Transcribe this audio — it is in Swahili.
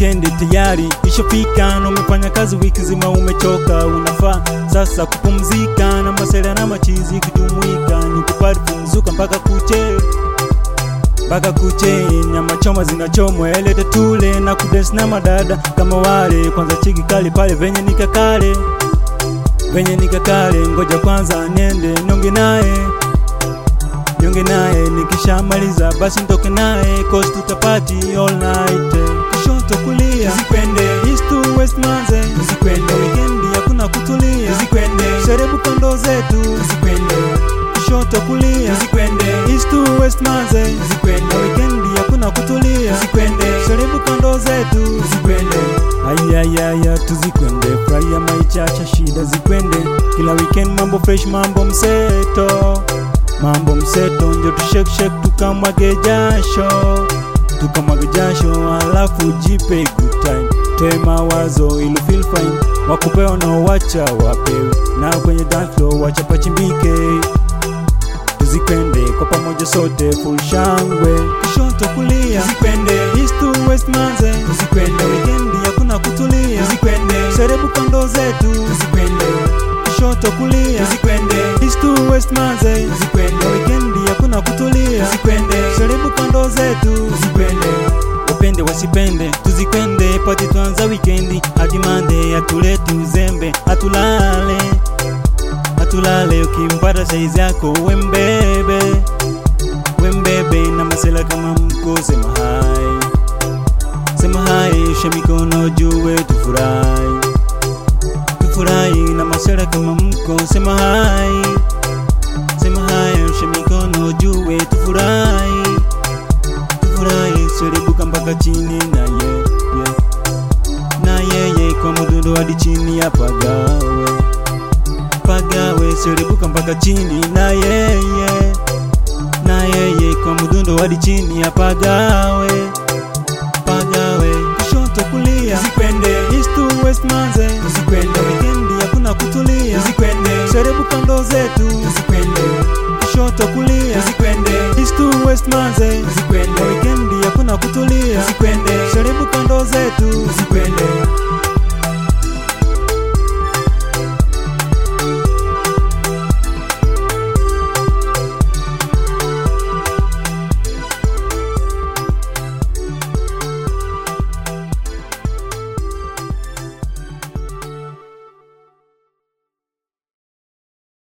Wikendi tayari ishafika, na umefanya kazi wiki nzima, umechoka, unafaa sasa kupumzika, na masela na machizi kujumuika, ni kupari pumzuka mpaka kuche mpaka kuche, nyama choma zinachomwa, elete tule na kudensi na madada kama wale. Kwanza chiki kali pale venye nikakale, venye nikakale, ngoja kwanza niende nionge naye nionge naye, nikishamaliza basi ntoke naye, cause tutapati all night. Kushoto kulia, tuzikwende east to west manze, tuzikwende weekendi hakuna kutulia, tuzikwende sherebu kando zetu, tuzikwende kushoto kulia, tuzikwende east to west manze, tuzikwende weekendi hakuna kutulia, tuzikwende sherebu kando zetu, tuzikwende ayayaya, tuzikwende, furahia maichacha, shida zikwende, kila weekend mambo fresh, mambo mseto, mambo mseto, njo tushake shake, tukamwage jasho, tukamwage jasho, alafu jipe good time, toe mawazo ili feel fine, wakupewa na wacha wapewe, na kwenye dance floor wacha pachimbike tuzikwende kwa pamoja sote full shangwe, kushoto kulia, tuzikwende east to west manze, tuzikwende weekendi hakuna kutulia, tuzikwende sherebu kando zetu, tuzikwende kushoto kulia, tuzikwende east to west manze, tuzikwende weekendi hakuna kutulia, tuzikwende sherebu kando zetu, tuzikwende wapende wasipende, tuzikwende pati twanza wikendi hadi mande, atuleti uzembe, atulale atulale, ukimpata saizi yako wembebe wembebe, na masela kama mko, sema hai sema hai, ushe mikono juwe, tufurahi tufurahi, na masela kama mko, sema hai sema hai, ushe mikono juwe, tufurahi tufurahi, serebuka mpaka chini na ye, ye. na yeye kwa mudundo hadi chini ya pagawe pagawe, serebuka mpaka chini na yeye na yeye kwa mudundo hadi chini ya pagawe pagawe, kushoto kulia, tuzikwende east to west manze, tuzikwende weekendi hakuna kutulia, tuzikwende serebu kando zetu, tuzikwende kushoto kulia, tuzikwende east to west manze, tuzikwende weekendi hakuna kutulia, tuzikwende sherebu kando zetu